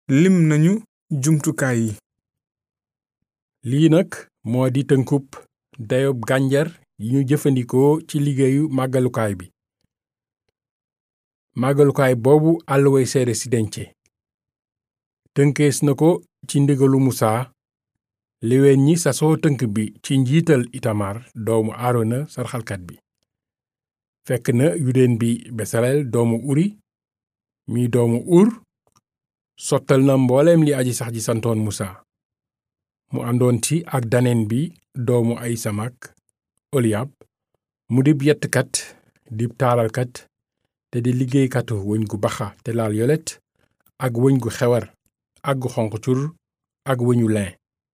lim nañu jumtukaay yi lii nag moo di tënkub dayob gànjar yi ñu jëfandikoo ci liggéeyu màggalukaay bi màggalukaay boobu àlluway seere si dence tënkees na ko ci ndigalu musaa léwéen ñi sasoo tënk bi ci njiital itamar doomu aarona sarxalkat bi fekk na yudeen bi besaleel doomu uri mi doomu ur sottal na mbooleem li aji sax ji santoon musaa mu àndoon ci ak daneen bi doomu ay samak oliyab mu dib yettkat dib taalalkat te di liggéeykatu wëñ gu baxa te laal yolet ak wëñ gu xewar ak gu xonq cur ak wëñu lin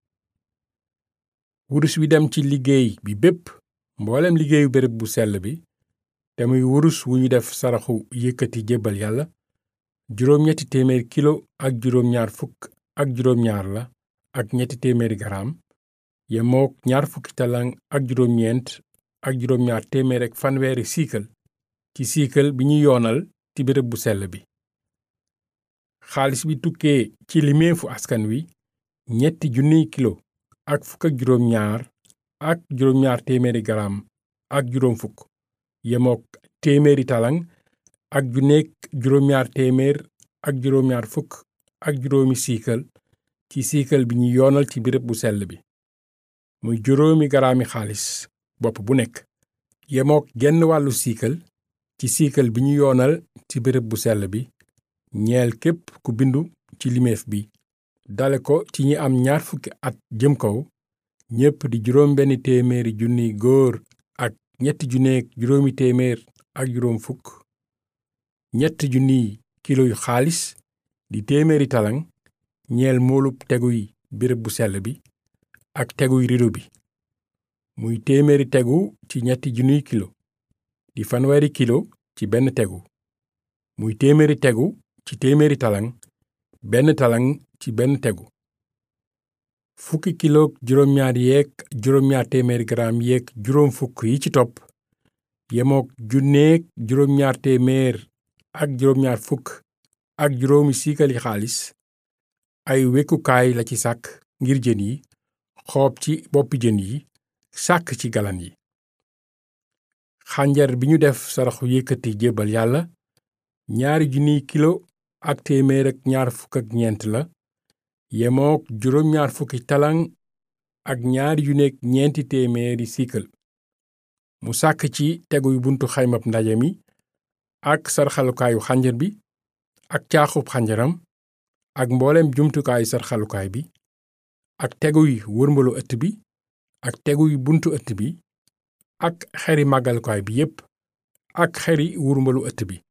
wurus wi dem ci liggéey bi bépp mboolem liggéeyu béréb bu sell bi te muy wurus wu ñu def saraxu yëkkati jébbal yàlla juróom-ñetti téeméer kilo ak juróom-ñaar fukk ak juróom-ñaar la ak ñetti téeméeri garaam yemook ñaar fukki talang ak juróom-ñeent ak juróom-ñaar téeméer ak fanweeri siikal ci siikal bi ñu yoonal ci béréb bu sell bi xaalis bi tukkee ci limeefu askan wi ñetti junniy kilo ak fukk ak juróom-ñaar ak juróom-ñaar téeméeri garaam ak juróom fukk yemook téeméeri talang ak junneek juróom-ñaar téeméer ak juróom-ñaar fukk ak juróomi siikal ci siikal bi ñu yoonal ci béréb bu sell bi muy juróomi garaami xaalis bopp bu nekk yemook genn wàllu siikal ci siikal bi ñu yoonal ci béréb bu sell bi ñeel képp ku bindu ci limeef bi dale ko ci ñi am ñaar fukki at jëm kaw ñépp di juróom benn téeméeri junniy góor ak ñetti junneek juróomi téeméer ak juróom fukk ñett junniy kilo yu xaalis di téeméeri talang ñeel moolub teguy béréb bu sell bi ak teguy rido bi muy téeméeri tegu ci ñetti junniy kilo di fanweeri kilo ci benn tegu muy téeméeri tegu ci téeméeri talang benn talang ci benn tegu fukki kiloog juróom-ñaar yeeg juróom-ñaar téeméeri garaam yeeg juróom fukk yi ci topp yemook junneeg juróom-ñaar téeméer ak juróom-ñaar fukk ak juróomi siikali xaalis ay wekkukaay la ci sàkk ngir jën yi xoob ci boppi jën yi sàkk ci galan yi xànjar bi ñu def saraxu yëkkati jébbal yàlla ñaari junniy kilo ak téeméer ak ñaar fukk ak ñeent la yemook juróom-ñaar fukki talang ak ñaari junneek ñeenti téeméeri siikal mu sàkk ci teguy buntu xaymab ndaje mi ak sarxalukaayu xànjar bi ak caaxub xànjaram ak mboolem jumtukaayu sarxalukaay bi ak teguy wërmbalu ëtt bi ak teguy buntu ëtt bi ak xeri màggalukaay bi yépp ak xeri wurmbalu ëtt bi